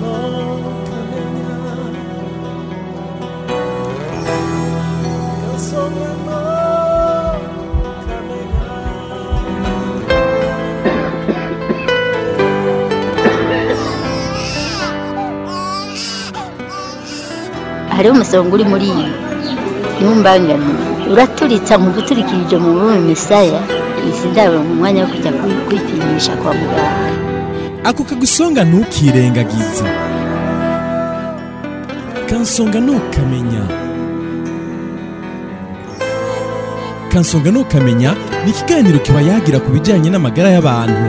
hariho umusonga uri muri iyi ntumbangane uraturitsa mu guturikirije mu bume misaya izi ndabo mu mwanya wo kujya kwi- kwipimisha kwa muganga ako kagusonga ntukirengagize kansonga ntukamenya kansonga ntukamenya ni ikiganiro kiba yagira ku bijyanye n'amagara y'abantu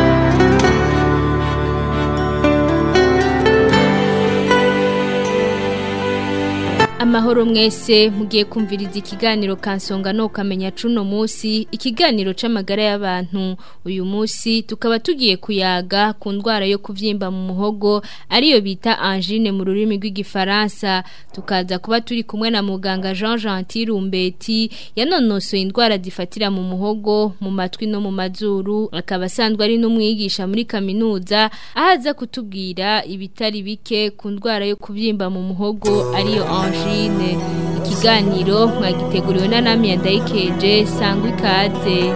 amahoro mwese mugiye kumviriza ikiganiro kansonga no kamenya cuno musi ikiganiro c'amagara y'abantu uyu musi tukaba tugiye kuyaga ku ndwara yo kuvyimba mu muhogo ariyo bita angine mu rurimi rw'igifaransa tukaza kuba turi kumwe na muganga Jean Gentil Rumbeti yanonosoye indwara zifatira mu muhogo mu matwi no mu mazuru akaba asanzwe ari n'umwigisha muri kaminuza ahaza kutubwira ibitari bike ku ndwara yo kuvyimba mu muhogo ariyo angine ikiganiro mwagiteguriwe na Namia Ndaikeje sangwa ikaze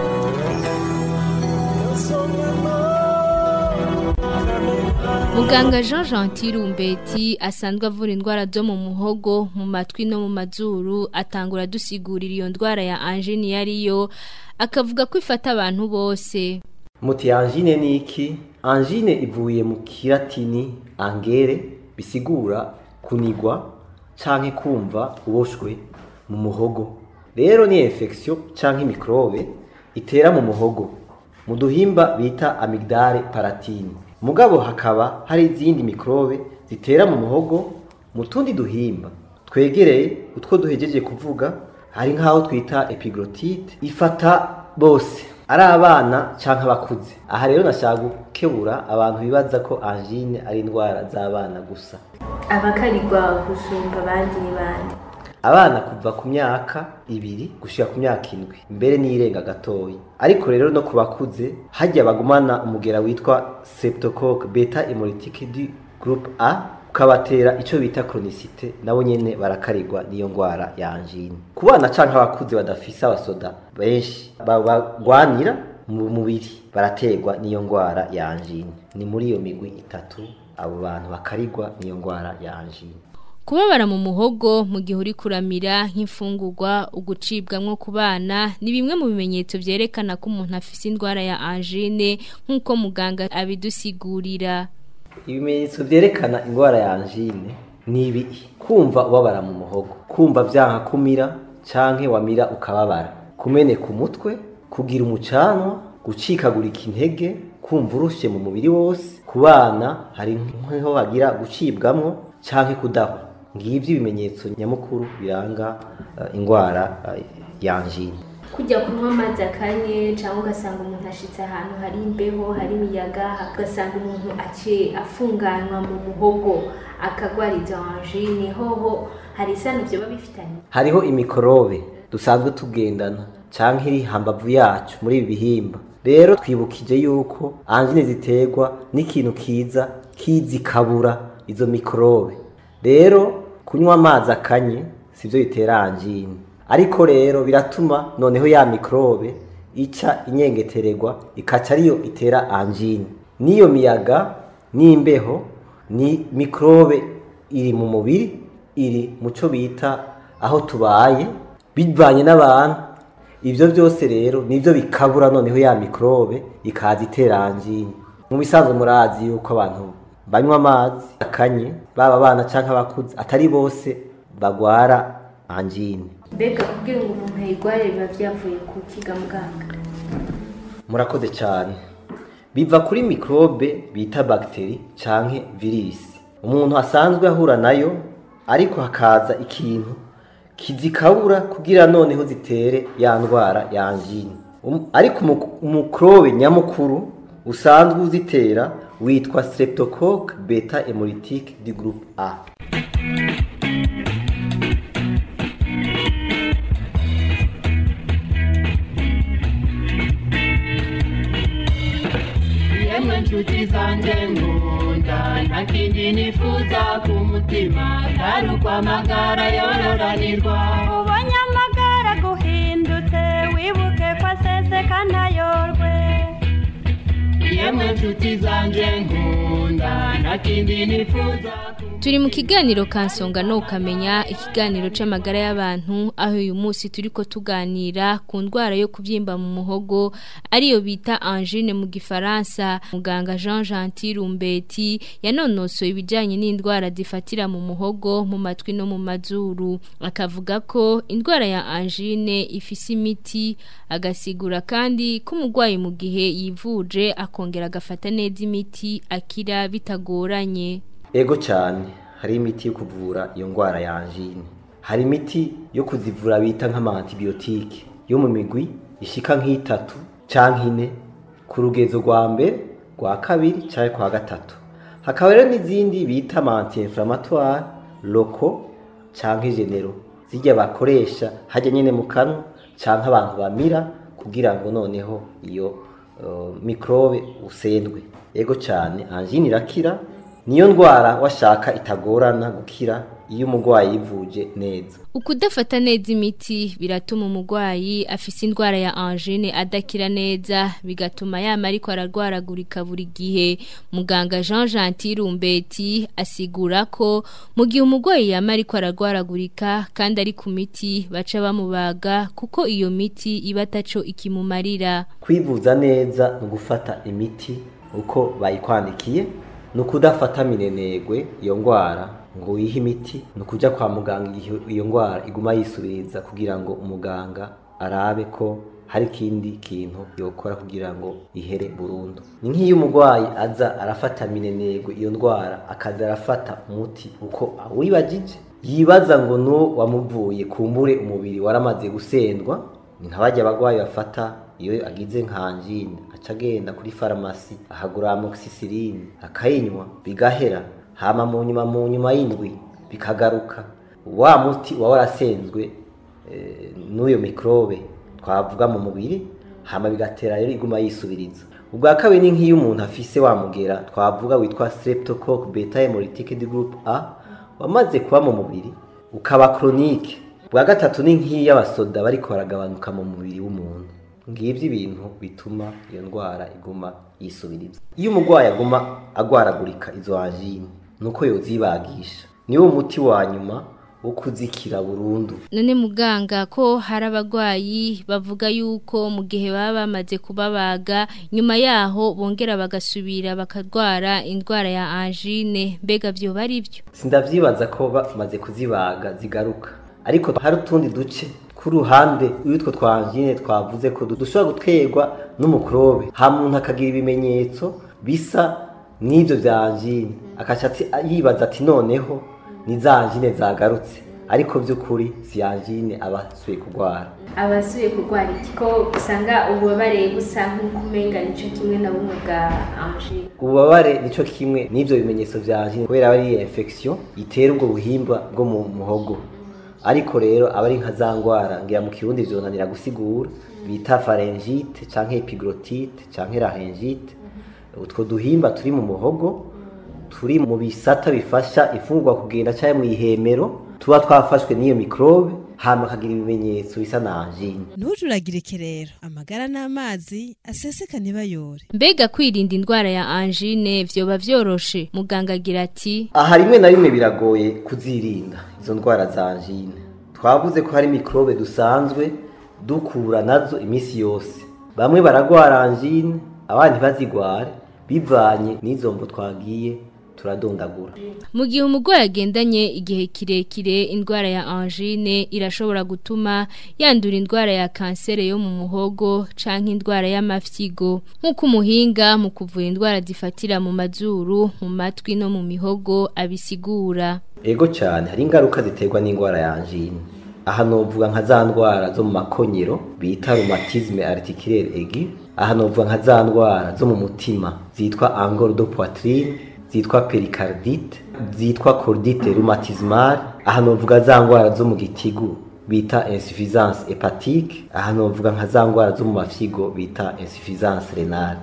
Muganga Jean Gentil Rumbeti asanzwe avura indwara zo mu muhogo mu matwi no mu mazuru atangura dusigurira iyo ndwara ya angine yariyo akavuga ko ifata abantu bose muti angine ni iki angine ivuye mu kiratini angere bisigura kunigwa canke kumva uboshwe mu muhogo rero ni infection canke microbe itera mu muhogo mu duhimba bita amygdale palatine mugabo hakaba hari izindi microbe zitera mu muhogo mu tundi duhimba twegereye utwo duhejeje kuvuga hari nk'aho twita epiglotite ifata bose ari abana canke abakuze aha rero nashaka gukebura abantu bibaza ko angine ari indwara z'abana gusa abakarirwa gusumba abandi ni bande abana kuva ku myaka ibiri gushika ku myaka indwi mbere n'irenga gatoyi ariko rero no ku bakuze hajya bagumana umugera witwa septocoque beta hemolytique du groupe A ukabatera ico bita chronicite nabo nyene barakarirwa niyo ngwara ya angine ku bana canke abakuze badafise abasoda benshi bagwanira mu mubiri baraterwa niyo ngwara ya angine ni muri iyo migwi itatu abo bantu bakarirwa niyo ngwara ya angine Kubabara mu muhogo mu gihe uri kuramira nk'imfungurwa ugucibwamwo ku bana ni bimwe mu bimenyetso vyerekana ko umuntu afise indwara ya angine nk'uko muganga abidusigurira. ibimenyetso vyerekana ingwara ya angine ni ibi kumva ubabara mu muhogo kumva vyanka kumira canke wamira ukababara kumeneka umutwe kugira umucanwa gucikagurika intege kumva urushe mu mubiri wose ku bana hari nk'aho bagira gucibwamwo canke kudahwa ngivyo ibimenyetso nyamukuru biranga uh, ingwara uh, ya angine kujya kunywa amazi akanye cyangwa ugasanga umuntu ashitse ahantu hari imbeho hari imiyaga ugasanga umuntu aciye afunganywa mu muhogo akagwara izo angine hoho hari isano byoba bifitanye hariho imikorobe dusanzwe tugendana canke iri hambavu yacu muri ibi bihimba rero twibukije yuko angine ziterwa n'ikintu kiza kizikabura izo mikorobe rero kunywa amazi akanye sivyo bitera angine ariko rero biratuma noneho ya mikorobe ica inyengetererwa ikaca ariyo itera angine n'iyo miyaga n'imbeho ni mikorobe iri mu mubiri iri mu cyo bita aho tubaye bivanye n'abantu ibyo byose rero nibyo bikabura noneho ya mikorobe ikaza itera angine mu bisanzwe murazi yuko abantu banywa amazi akanye baba abana cyangwa abakuze atari bose bagwara angine mbega kugira ngo umuntu ayirware biba byavuye ku kiga muganga murakoze cyane biva kuri mikorobe bita bagiteri canke virisi umuntu asanzwe ahura nayo ariko hakaza ikintu kizikabura kugira noneho zitere ya ndwara ya angine Um- ariko umu- umukorobe nyamukuru usanzwe uzitera witwa streptocoque beta hemolytique du groupe A Yemwe nshuti zanjye nkunda nta kindi nifuza ku mutima atari ukwamagara yororanirwa ubonye amagara guhindutse wibuke ko aseseka ntayorwe yemwe nshuti zanjye nkunda nta kindi nifuza ku Turi mu kiganiro kansonga no ukamenya ikiganiro c'amagara y'abantu aho uyu munsi turiko tuganira ku ndwara yo kuvyimba mu muhogo ariyo bita angine mu gifaransa muganga Jean Gentil Rumbeti yanonosoye ibijanye n'indwara zifatira mu muhogo mu matwi no mu mazuru akavuga ko indwara ya angine ifise imiti agasigura kandi ko umurwayi mu gihe yivuje akongera agafata neza imiti akira bitagoranye ego cyane hari imiti yo kuvura iyo ndwara ya angine hari imiti yo kuzivura bita nk'amantibiyotike yo mu migwi ishika nk'itatu canke ine ku rugezo rwa mbere rwa kabiri canke kwa gatatu hakaba rero n'izindi bita anti-inflammatoire loko canke genero zirya bakoresha hajya nyene mu kanwa canke abantu bamira kugira ngo noneho iyo uh, mikrobe usendwe ego cyane angine irakira niyo ndwara washaka itagorana gukira iyo umurwayi yivuje neza Ukudafata neza imiti biratuma umurwayi afise indwara ya angine adakira neza bigatuma yama ariko ararwaragurika buri gihe muganga Jean Gentil Rumbeti asigura ko mu gihe umurwayi yama ariko ararwaragurika kandi ari ku miti baca bamubaga kuko iyo miti iba ataco ikimumarira kwivuza neza ni ugufata imiti uko bayikwandikiye ni ukudafata minenegwe iyo ndwara ngo wihe imiti ni ukujya kwa muganga igihe iyo ndwara iguma yisubiriza kugira ngo umuganga arabe ko hari ikindi kintu yokora kugira ngo ihere burundu ni nk'iyo umurwayi aza arafata minenegwe iyo ndwara akaza arafata umuti uko awibagije yibaza ngo n'uwo wamuvuye kumbure umubiri waramaze gusendwa ni nka bajya abagwayi bafata iyo agize nk'angine aca agenda kuri farumasi ahagura amoxicilline akayinywa bigahera hama mu nyuma mu nyuma y'indwi bikagaruka wa muti uba warasenzwe eh, n'uyo mikrobe twavuga mu mubiri hama bigatera rero iguma yisubiriza ubwa kabiri ni nk'iyo umuntu afise wamugera twavuga witwa streptococcus beta hemolytic group A wamaze kuba mu mubiri ukaba chronique ubwa gatatu ni nk'iyo abasoda bariko baragabanuka mu mubiri w'umuntu ngibyo ibintu bituma iyo ndwara iguma yisubiriza iyo umurwayi aguma agwaragurika izo angine nuko yozibagisha niwo muti wa nyuma wo kuzikira burundu none muganga ko hari abagwayi bavuga yuko mu gihe baba bamaze kubabaga nyuma yaho bongera bagasubira bakarwara indwara ya angine mbega byo bari byo sindavyibaza ko bamaze kuzibaga zigaruka ariko hari utundi duce ku ruhande y'utwo twa angine twavuze ko dushobora guterwa n'umukrobe ha muntu akagira ibimenyetso bisa n'ibyo bya angine akaca yibaza ati noneho ni za angine zagarutse ariko by'ukuri si angine aba asuye kurwara abasuye kurwara iki ko usanga ububabare busa nk'uko umenga nicyo kimwe na bumwe bwa angine ububabare nicyo kimwe n'ibyo bimenyetso bya angine kubera aba ari infection itera ubwo buhimba bwo mu muhogo ariko rero aba ari nka za ndwara ngira mu kirundi vyonanira gusigura bita pharyngite canke epiglotite canke laryngite utwo duhimba turi mu muhogo turi mu bisata bifasha imfungurwa kugenda canke mu ihemero tuba twafashwe n'iyo mikrobe hama akagira ibimenyetso bisa na angine ntujuragirike rero amagara n'amazi aseseka ntibayore mbega kwirinda indwara ya angine vyoba vyoroshe muganga agira ati aha rimwe na rimwe biragoye kuzirinda izo ndwara za angine twavuze ko hari mikrobe dusanzwe dukura nazo iminsi yose bamwe baragwara angine abandi bazigware bivanye n'izo mvo twagiye turadondagura mu gihe umurwayi agendanye igihe kirekire indwara ya angine irashobora gutuma yandura indwara ya kansere yo mu muhogo canke indwara y'amafyigo nk'uko umuhinga mu kuvura indwara zifatira mu mazuru mu matwi no mu mihogo abisigura ego cyane hari ingaruka ziterwa n'indwara ya angine aha novuga nka za ndwara zo mu makonyero bita rhumatisme articulaire aigu aha novuga nka za ndwara zo mu mutima zitwa angor de poitrine zitwa pericardite zitwa cordite rhumatismale aha novuga za ndwara zo mu gitigu bita insuffisance hepatique aha novuga nka za ndwara zo mu mafyigo bita insuffisance renale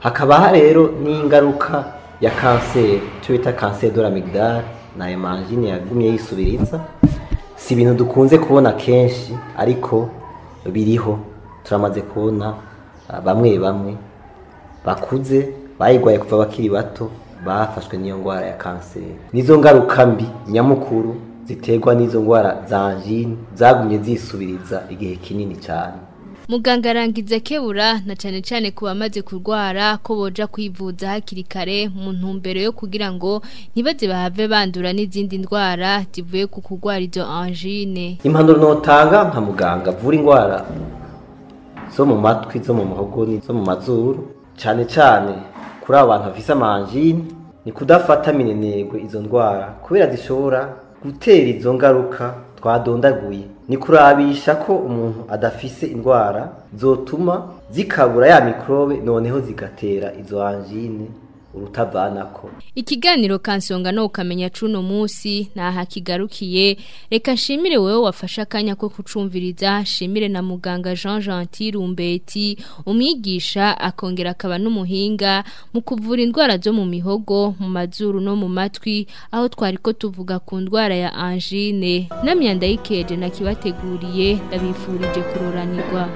hakaba rero n'ingaruka ya kanseri icyo bita kanseri de l'amygdale na emanjine yagumye yisubiriza si ibintu dukunze kubona kenshi ariko biriho turamaze kubona ah, bamwe bamwe bakuze bayigwaye kuva bakiri bato bafashwe n'iyo ndwara ya kanseri nizo ngaruka mbi nyamukuru ziterwa n'izo ndwara za angine zagumye zisubiriza igihe kinini cyane Muganga arangiza kebura na cyane cyane ku bamaze kurwara ko boja kwivuza hakiri kare mu ntumbero yo kugira ngo ntibaze bahave bandura n'izindi ndwara zivuye ku kurwara izo angine. impanuro notanga nka muganga avura indwara zo mu matwi zo mu muhogo zo mu mazuru cyane cyane kuri abo bantu bafise amanjine ni kudafata minenegwe izo ndwara kubera zishobora gutera izo ngaruka twadondaguye ni kurabisha ko umuntu adafise indwara zotuma zikabura ya mikrobe noneho zigatera izo angine urutavanako Ikiganiro kansonga no ukamenya cuno musi naha kigarukiye reka nshimire wewe wafashe akanya ko kucumviriza shimire na muganga Jean Gentil Rumbeti umwigisha akongera akaba n'umuhinga mu kuvura indwara zo mu mihogo mu mazuru no mu matwi aho twari ko tuvuga ku ndwara ya angine namyanda yikeje nakibateguriye ndabifurije kuroranirwa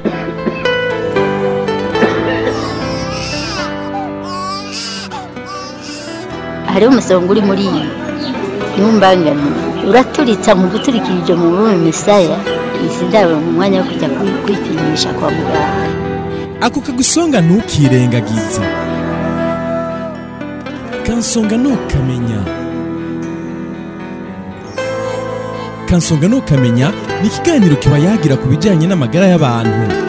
hariho umusonga uri muri iyi ntumbangane uraturitsa nkuguturikirije mu bume misaya izi ndabo mu mwanya wo kujya kwi- kwipimisha kwa muganga ako kagusonga ntukirengagize kansonga ntukamenya kansonga ntukamenya ni ikiganiro kiba yagira ku bijyanye n'amagara y'abantu